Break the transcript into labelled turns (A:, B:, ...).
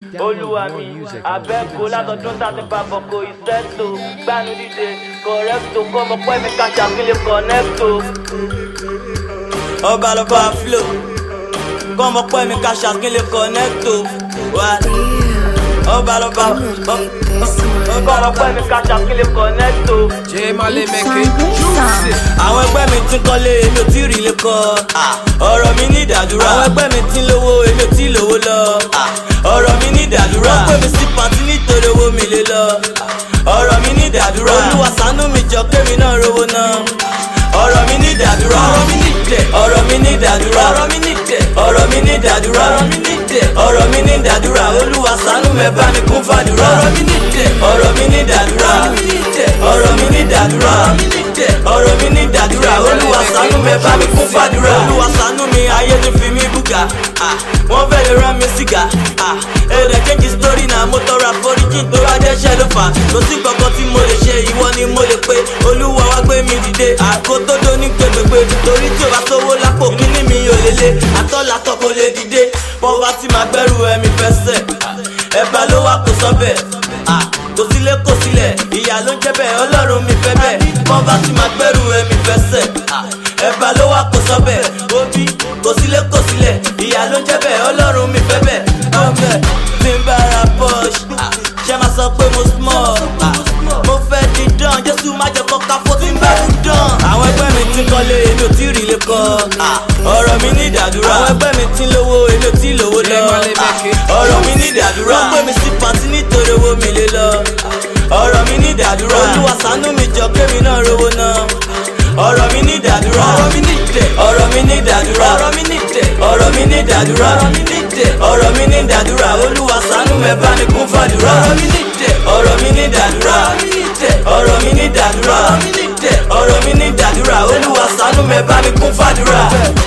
A: olúwa mi abẹ́kó látọdún tàbí babọ̀kọ ìṣẹ́tò gbanu dídé kọ̀rẹ́tò kọ́mọ pẹ́ mi ká ṣàkílẹ̀ kọ̀nẹ́tò.
B: ọba lọba flo kọ́mọ pẹ́ mi ká ṣàkílẹ̀ kọ̀nẹ́tò wá. ọba lọba
A: ọba lọ pẹ́ mi ká ṣàkílẹ̀ kọ̀nẹ́tò.
C: J Male make it juicy.
B: àwọn ẹgbẹ́ mi ti ń kọ́lé èmi ò tí ì rí lè kọ́ ọ̀rọ̀ mi ní ìdádúrà àwọn ẹgbẹ́ mi ti ń lówó èmi ò tí ì lówó lọ ọ̀rọ̀ mi ní ìdádúrà wọ́n pè mí sí pàǹtí nítorí owó mi lè lọ ọ̀rọ̀ mi ní ìdádúrà olúwa ṣàánú mi jọ kémi náà rówó náà ọ̀rọ̀ mi ní ìdádúrà ọ̀rọ̀ mi ní ìdẹ ọ̀rọ̀ mi ní ìdádúrà ọ̀rọ̀ mi ní ìdẹ ọ̀rọ̀ mi ní ìdádúrà ọ̀rọ̀ mi ní ìdẹ ọ̀rọ̀ mi ní ìdádúrà olúwa ṣàánú mi bá mi kún fàdúrà ọ̀rọ̀ mi ní ìdẹ ọ̀rọ̀ mi ní ìdádúrà ọ̀rọ̀ mi ní ìdádúrà ọ̀rọ̀ mi ní ìdádúrà olúwa ṣàánú mi bá mi kún fàdúrà olúwa ṣàánú mi ayé ti fi mí búga ah, wọ́n fẹ́ lè rán mi síga ah, èdè kejì sítórì náà mo tọrọ àforíjì tó bá jẹ́ṣẹ́ ló fà á kò sí kankan tí mo lè ṣe ìwọ ni mo lè pe olúwa wá gbé mi dìde àgbo tó dó ní gbẹgbẹgbẹ torí tí o bá sówó lápò kíní mi ò lè lé àtọ́látọ́ kò lè dìde bọ́wá tí máa gbẹ́rù ẹ̀mí fẹsẹ̀ ẹ̀bà ló wà kó sọ́bẹ̀ ah, kò sílé kò sílẹ̀ ìyá ló ń jẹ́ bẹ́ẹ̀ ọlọ́run mi fẹ́ bẹ́ẹ̀ bọ́wá tí máa gbẹ́rù ẹ̀mí fẹsẹ̀ ah, ẹ̀bà ló wà kó sọ́bẹ̀ òbí kò sílé kò sílẹ̀ ìyá ló ń jẹ́ bẹ́ẹ̀ ọlọ́run mi fẹ́ bẹ́ẹ̀ ọbẹ̀ tí ń bára push ah, ṣe máa sọ pé mo small ah, mo fẹ́ di dán jésù má jẹ́ kọ́ka fó tí ń bá ń dán. àwọn ẹgbẹ́ mi ti kọ́lé èmi ò tí ì rí lè kọ́ ah, ọ̀rọ̀ mi ní ìdádúrà àwọn ẹgbẹ́ mi ti lówó èmi ò tí ì lówó lọ ah, ọ̀rọ̀ mi ní ìdádúrà wọ́n pè mí sí pàǹtí nítorí owó mi lè lọ ọ̀rọ̀ mi ní ìdádúrà olúwa ṣàánú mi jọ kémi náà rówó náà ọ̀rọ̀ mi ní ìdádúrà ọ̀rọ̀ mi ní ìdẹ ọ̀rọ̀ mi ní ìdádúrà ọ̀rọ̀ mi ní ìdẹ ọ̀rọ̀ mi ní ìdádúrà ọ̀rọ̀ mi ní ìdẹ ọ̀rọ̀ mi ní ìdádúrà olúwa ṣàánú mi bá mi kún fàdúrà ọ̀rọ̀ mi ní ìdẹ ọ̀rọ̀ mi ní ìdádúrà ọ̀rọ̀ mi ní ìdádúrà ọ̀rọ̀ mi ní ìdádúrà olúwa ṣàánú mi bá mi kún fàdúrà.